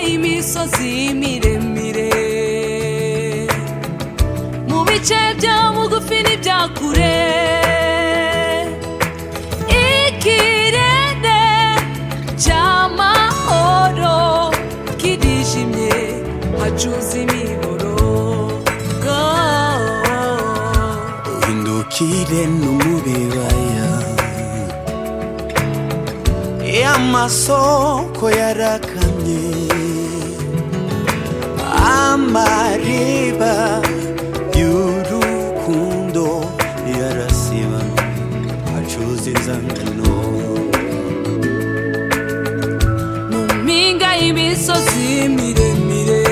imisozi miremire mu bice byo bugufi n'ibya kure ikirere cy'amahoro kirijimye hacuze imiboro Oh. uhindukire no mu bibaya amasoko yarakamye amariba y'urukundo yarasiba acuza inzangano mu mpinga y'imisozi miremire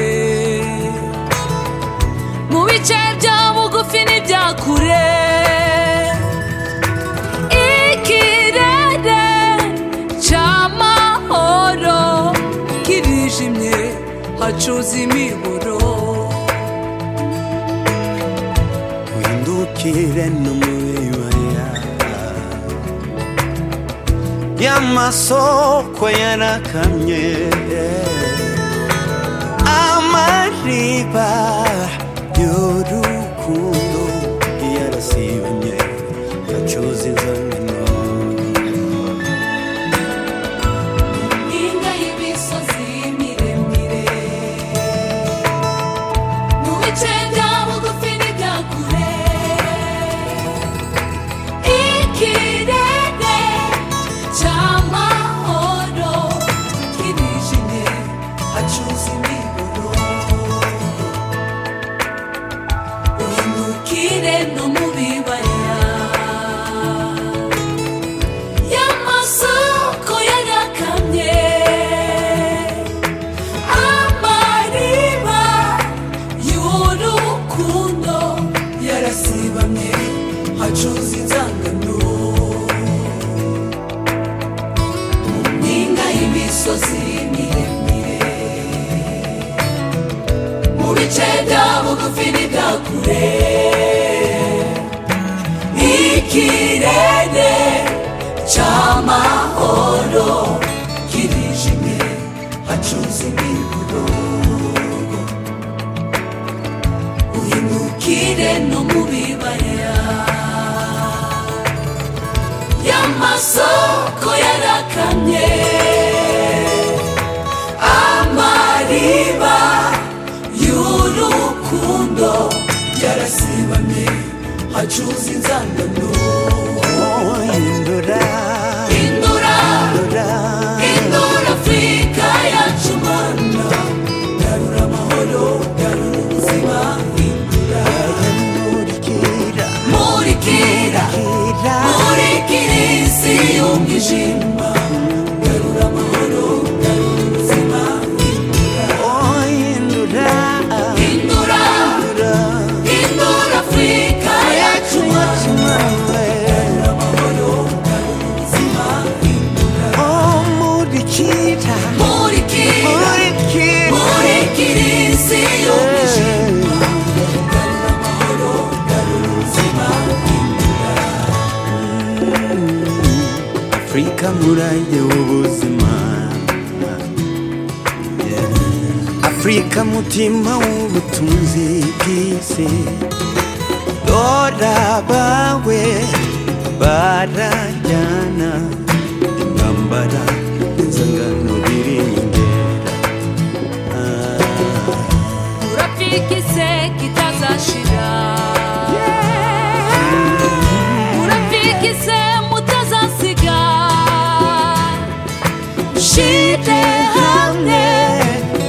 mu bice bya bugufi n'ibya kure ikirere cy'amahoro kirijimye hacuze imiburo uhindukire no mu bibaya y'amasoko yarakamye amariba y'urukundo yarasibanye acuza inzangano impinga y'imisozi miremire mu bice bya bugufi n'ibya kure ikirere cy'amahoro kirijimye hacuza imiburo uhindukire no mu bibaya y'amasoko yarakamye amariba y'urukundo yarasibamye hacuza inzangano mu mpinga y'imisozi miremire mu bice bya bugufi n'ibya kure ikirere cy'amahoro kirijimye hacuze imiburo uhindukire no mu bibaya y'amasoko yarakamye amariba y'urukundo yarasibamye hacuze inzangano oh, hindura hindura hindura hindura afurika yacu rwanda garura amahoro garura ubuzima hindura hindukira murikira hindukira murikira isi y'umwijima garura amahoro garura ubuzima hindura oh, hindura hindura hindura hindura afurika yacu rwanda kimwe amahoro garura ubuzima hindura oh, murikira murikira murikira murikira isi y'umwijima afurika murage w'ubuzima afurika mutima w'ubutunzi bw'isi dora bawe barajyana intambara inzangano birengera Ah. urafika ise kitazashira urafika ise mutazasiga shite hamwe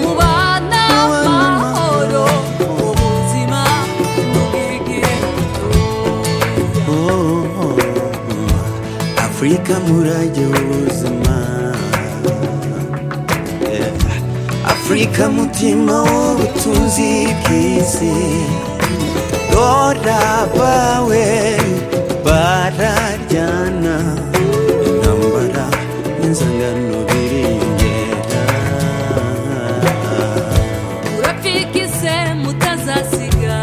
mubana mahoro ubuzima n'ubwigenge afurika murage w'ubuzima Yeah. afurika mutima w'ubutunzi bw'isi dora bawe bararyana intambara n'inzangano birengera urafika ise mutazasiga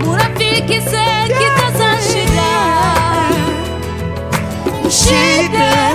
murafika ise kitazashira ushite